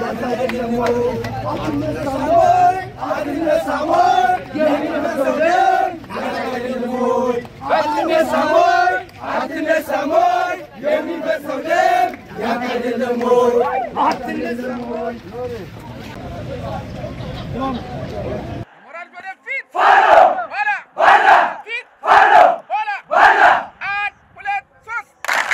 ሞራል ወደፊት ኋላ ፊት ኋላ አንድ ሁለት ሶስት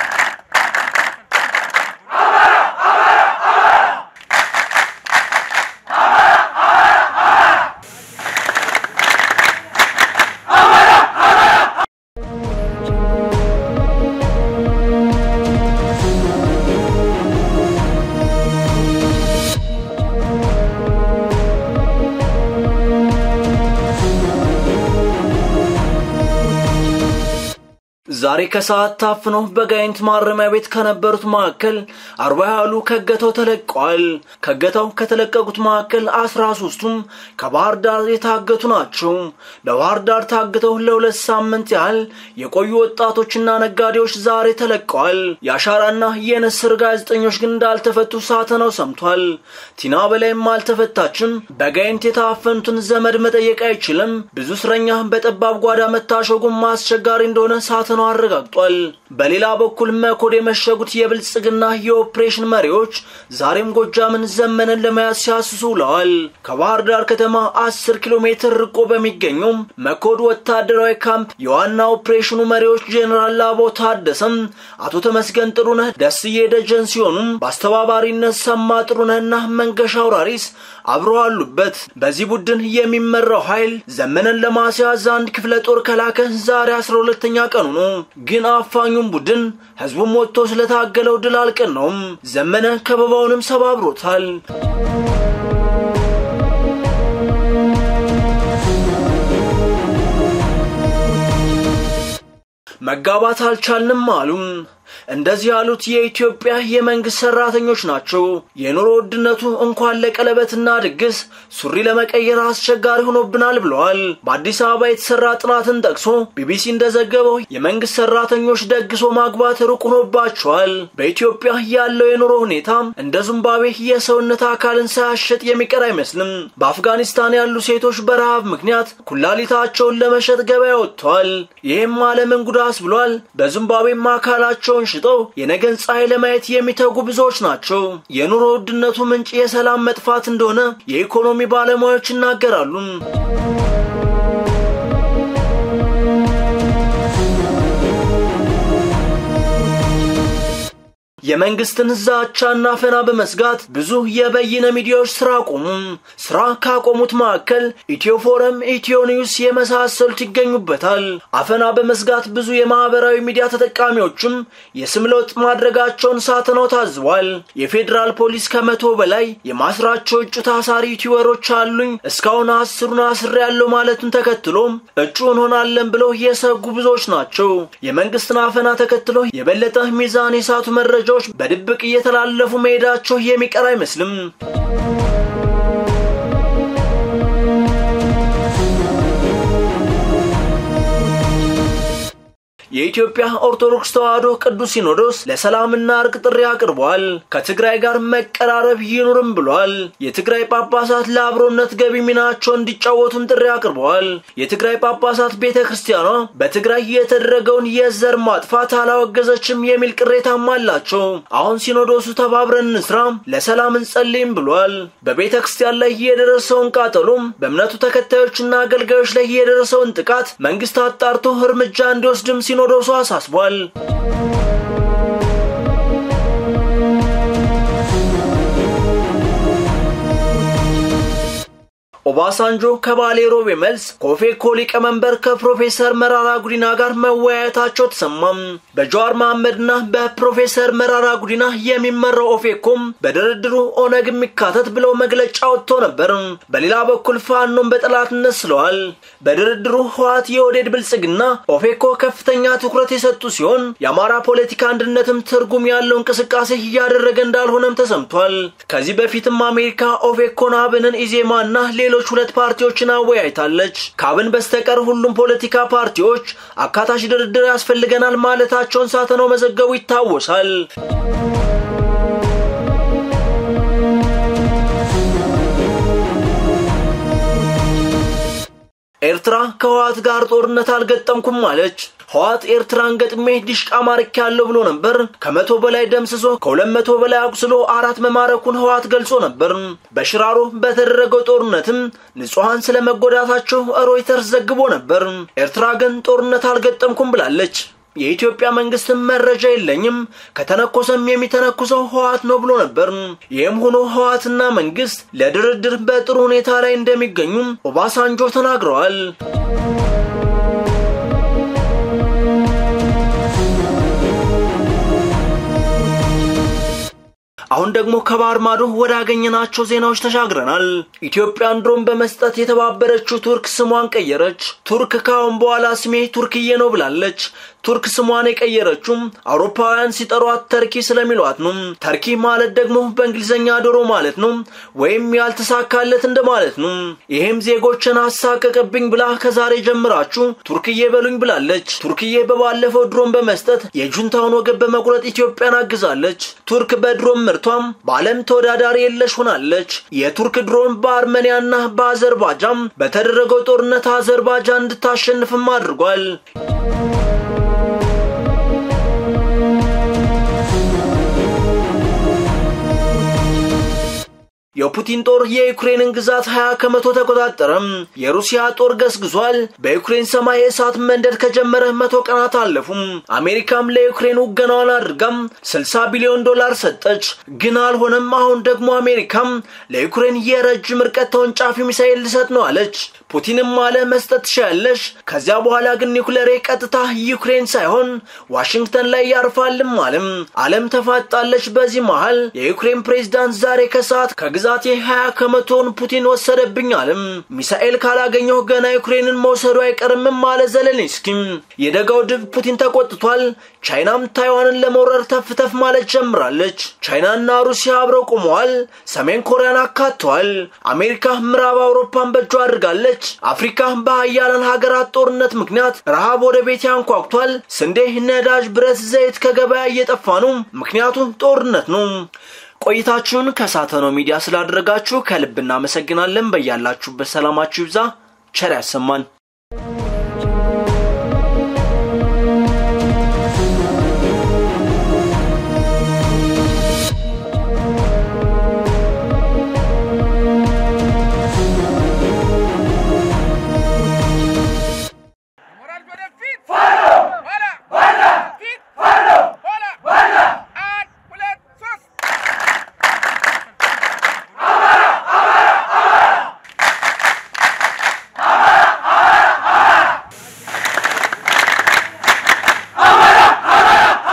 ዛሬ ከሰዓት ታፍነው በጋይንት ማረሚያ ቤት ከነበሩት መካከል አርባ ያህሉ ከገታው ተለቀዋል። ከገታው ከተለቀቁት መካከል አስራ ሶስቱም ከባህር ዳር የታገቱ ናቸው። በባህር ዳር ታግተው ለሁለት ሳምንት ያህል የቆዩ ወጣቶችና ነጋዴዎች ዛሬ ተለቀዋል። የአሻራና የንስር ጋዜጠኞች ግን እንዳልተፈቱ ሳተናው ሰምቷል። ቲና በላይም አልተፈታችም። በጋይንት የታፈኑትን ዘመድ መጠየቅ አይችልም። ብዙ እስረኛ በጠባብ ጓዳ መታሸጉም አስቸጋሪ እንደሆነ ሳተናው አረጋግጧል። በሌላ በኩል መኮድ የመሸጉት የብልጽግና የኦፕሬሽን መሪዎች ዛሬም ጎጃምን ዘመንን ለመያዝ ሲያስሱ ውለዋል። ከባህር ዳር ከተማ 10 ኪሎ ሜትር ርቆ በሚገኘው መኮድ ወታደራዊ ካምፕ የዋና ኦፕሬሽኑ መሪዎች ጄኔራል ላባው ታደሰም፣ አቶ ተመስገን ጥሩነህ፣ ደስዬ ደጀን ሲሆኑም በአስተባባሪነት ሰማ ጥሩነህና መንገሻ አውራሪስ አብረው አሉበት። በዚህ ቡድን የሚመራው ኃይል ዘመንን ለማስያዝ አንድ ክፍለ ጦር ከላከ ዛሬ 12ኛ ቀኑ ነው። ግን አፋኙም ቡድን ህዝቡም ወጥቶ ስለታገለው ድል አልቀናውም። ዘመነ ከበባውንም ሰባብሮታል። መጋባት አልቻልንም አሉን። እንደዚህ ያሉት የኢትዮጵያ የመንግስት ሰራተኞች ናቸው። የኑሮ ውድነቱ እንኳን ለቀለበትና ድግስ ሱሪ ለመቀየር አስቸጋሪ ሆኖብናል ብለዋል። በአዲስ አበባ የተሰራ ጥናትን ጠቅሶ ቢቢሲ እንደዘገበው የመንግስት ሰራተኞች ደግሶ ማግባት ሩቅ ሆኖባቸዋል። በኢትዮጵያ ያለው የኑሮ ሁኔታ እንደ ዚምባብዌ የሰውነት አካልን ሳያሸጥ የሚቀር አይመስልም። በአፍጋኒስታን ያሉ ሴቶች በረሃብ ምክንያት ኩላሊታቸውን ለመሸጥ ገበያ ወጥተዋል። ይህም ዓለምን ጉዳስ ብሏል። በዚምባብዌም አካላቸውን ሽጠው የነገን ፀሐይ ለማየት የሚተጉ ብዙዎች ናቸው። የኑሮ ውድነቱ ምንጭ የሰላም መጥፋት እንደሆነ የኢኮኖሚ ባለሙያዎች ይናገራሉ። የመንግስትን ዛቻና አፈና በመስጋት ብዙ የበይነ ሚዲያዎች ስራ አቆሙ። ስራ ካቆሙት መካከል ኢትዮ ፎረም፣ ኢትዮ ኒውስ የመሳሰሉት ይገኙበታል። አፈና በመስጋት ብዙ የማህበራዊ ሚዲያ ተጠቃሚዎችም የስም ለውጥ ማድረጋቸውን ሳትነው ታዝቧል። የፌዴራል ፖሊስ ከመቶ በላይ የማስራቸው እጩ ታሳሪ ዩቲዩበሮች አሉኝ እስካሁን አስሩን አስሬ ያለው ማለቱን ተከትሎ እጩ እንሆናለን ብለው የሰጉ ብዙዎች ናቸው። የመንግስትን አፈና ተከትሎ የበለጠ ሚዛን የሳቱ መረጃ መረጃዎች በድብቅ እየተላለፉ መሄዳቸው የሚቀር አይመስልም። የኢትዮጵያ ኦርቶዶክስ ተዋሕዶ ቅዱስ ሲኖዶስ ለሰላምና እርቅ ጥሪ አቅርቧል። ከትግራይ ጋር መቀራረብ ይኑርም ብሏል። የትግራይ ጳጳሳት ለአብሮነት ገቢ ሚናቸው እንዲጫወቱም ጥሪ አቅርበዋል። የትግራይ ጳጳሳት ቤተ ክርስቲያኗ በትግራይ የተደረገውን የዘር ማጥፋት አላወገዘችም የሚል ቅሬታም አላቸው። አሁን ሲኖዶሱ ተባብረን እንስራ፣ ለሰላም እንጸልይም ብሏል። በቤተ ክርስቲያን ላይ የደረሰውን ቃጠሎም በእምነቱ ተከታዮችና አገልጋዮች ላይ የደረሰውን ጥቃት መንግስት አጣርቶ እርምጃ እንዲወስድም ሲኖዶሱ አሳስቧል። ኦባሳንጆ ከባሌ ሮቤ መልስ ከኦፌኮ ሊቀመንበር ከፕሮፌሰር መራራ ጉዲና ጋር መወያየታቸው ተሰማም። በጀዋር መሐመድና በፕሮፌሰር መራራ ጉዲና የሚመራው ኦፌኮም በድርድሩ ኦነግ የሚካተት ብለው መግለጫ ወጥቶ ነበር። በሌላ በኩል ፋኖን በጠላትነት ስለዋል። በድርድሩ ህወሓት፣ የኦህዴድ ብልጽግና፣ ኦፌኮ ከፍተኛ ትኩረት የሰጡ ሲሆን የአማራ ፖለቲካ አንድነትም ትርጉም ያለው እንቅስቃሴ እያደረገ እንዳልሆነም ተሰምቷል። ከዚህ በፊትም አሜሪካ ኦፌኮን፣ አብንን፣ ኢዜማና ሌሎች ሁለት ፓርቲዎችን አወያይታለች። ከአብን በስተቀር ሁሉም ፖለቲካ ፓርቲዎች አካታች ድርድር ያስፈልገናል ማለታቸውን ሳተናው መዘገቡ ይታወሳል። ኤርትራ ከህወሓት ጋር ጦርነት አልገጠምኩም አለች። ህወሓት ኤርትራን ገጥሜ ዲሽቃ ማርክ ያለው ብሎ ነበር። ከመቶ በላይ ደምስሶ ከሁለት መቶ በላይ አቁስሎ አራት መማረኩን ህወሓት ገልጾ ነበር። በሽራሮ በተደረገው ጦርነትም ንጹሐን ስለመጎዳታቸው ሮይተርስ ዘግቦ ነበር። ኤርትራ ግን ጦርነት አልገጠምኩም ብላለች። የኢትዮጵያ መንግስትም መረጃ የለኝም ከተነኮሰም የሚተነኩሰው ህወሓት ነው ብሎ ነበር። ይህም ሆኖ ህወሓትና መንግስት ለድርድር በጥሩ ሁኔታ ላይ እንደሚገኙም ኦባሳንጆ ተናግረዋል። አሁን ደግሞ ከባህር ማዶ ወደ አገኘናቸው ዜናዎች ተሻግረናል። ኢትዮጵያን ድሮን በመስጠት የተባበረችው ቱርክ ስሟን ቀየረች። ቱርክ ካሁን በኋላ ስሜ ቱርክዬ ነው ብላለች። ቱርክ ስሟን የቀየረችውም አውሮፓውያን ሲጠሯት ተርኪ ስለሚሏት ነው። ተርኪ ማለት ደግሞ በእንግሊዝኛ ዶሮ ማለት ነው፣ ወይም ያልተሳካለት እንደማለት ነው። ይሄም ዜጎችን አሳቀቅብኝ ብላ ከዛሬ ጀምራችሁ ቱርክዬ በሉኝ ብላለች። ቱርክዬ በባለፈው ድሮን በመስጠት የጁንታውን ወገብ በመቁረጥ ኢትዮጵያን አግዛለች። ቱርክ በድሮን ምርቷም በዓለም ተወዳዳሪ የለሽ ሆናለች። የቱርክ ድሮን በአርሜኒያና በአዘርባጃን በተደረገው ጦርነት አዘርባጃን እንድታሸንፍም አድርጓል። የፑቲን ጦር የዩክሬንን ግዛት 20 ከመቶ ተቆጣጠረም። የሩሲያ ጦር ገስግሷል። በዩክሬን ሰማይ እሳት መንደድ ከጀመረ መቶ ቀናት አለፉም። አሜሪካም ለዩክሬን ውገናዋን አድርጋም 60 ቢሊዮን ዶላር ሰጠች፣ ግን አልሆነም። አሁን ደግሞ አሜሪካም ለዩክሬን የረጅም ርቀት ተወንጫፊ ሚሳኤል ልሰጥ ነው አለች። ፑቲንም አለ መስጠት ትችያለሽ፣ ከዚያ በኋላ ግን ኒውክሌሬ ቀጥታ ዩክሬን ሳይሆን ዋሽንግተን ላይ ያርፋልም አለም። ዓለም ተፋጣለች። በዚህ መሃል የዩክሬን ፕሬዝዳንት ዛሬ ከሰዓት ከግዛቴ 20 ከመቶውን ፑቲን ወሰደብኝ አለም። ሚሳኤል ካላገኘሁ ገና ዩክሬንን መውሰዱ አይቀርምም አለ ዘለንስኪም። የደጋው ድብ ፑቲን ተቆጥቷል። ቻይናም ታይዋንን ለመውረር ተፍተፍ ማለት ጀምራለች። ቻይናና ሩሲያ አብረው ቆመዋል። ሰሜን ኮሪያን አካተዋል። አሜሪካ ምዕራብ አውሮፓን በእጇ አድርጋለች። አፍሪካ በሀያላን ሀገራት ጦርነት ምክንያት ረሃብ ወደ ቤት ያንኳኩቷል። ስንዴ፣ ነዳጅ፣ ብረት፣ ዘይት ከገበያ እየጠፋ ነው። ምክንያቱም ጦርነት ነው። ቆይታችሁን ከሳተናው ሚዲያ ስላደረጋችሁ ከልብ እናመሰግናለን። በያላችሁበት ሰላማችሁ ይብዛ። ቸር ያሰማን።